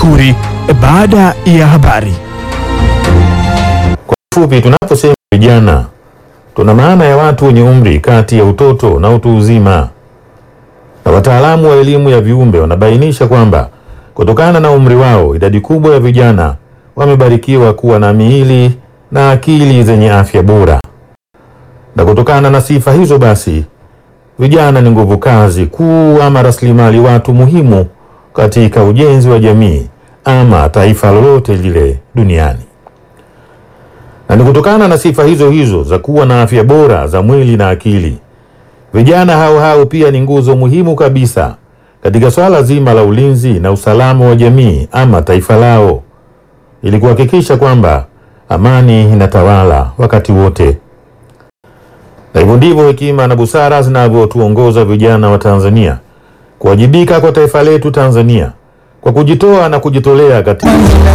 mashuhuri baada ya habari. Fupi, tunaposema vijana tuna maana ya watu wenye umri kati ya utoto na utu uzima, na wataalamu wa elimu ya viumbe wanabainisha kwamba kutokana na umri wao, idadi kubwa ya vijana wamebarikiwa kuwa na miili na akili zenye afya bora, na kutokana na sifa hizo basi vijana ni nguvu kazi kuu ama rasilimali watu muhimu katika ujenzi wa jamii ama taifa lolote lile duniani na ni kutokana na sifa hizo hizo za kuwa na afya bora za mwili na akili, vijana hao hao pia ni nguzo muhimu kabisa katika swala zima la ulinzi na usalama wa jamii ama taifa lao, ili kuhakikisha kwamba amani inatawala wakati wote. Na hivyo ndivyo hekima na busara zinavyotuongoza vijana wa Tanzania kuwajibika kwa taifa letu Tanzania kwa kujitoa na kujitolea katika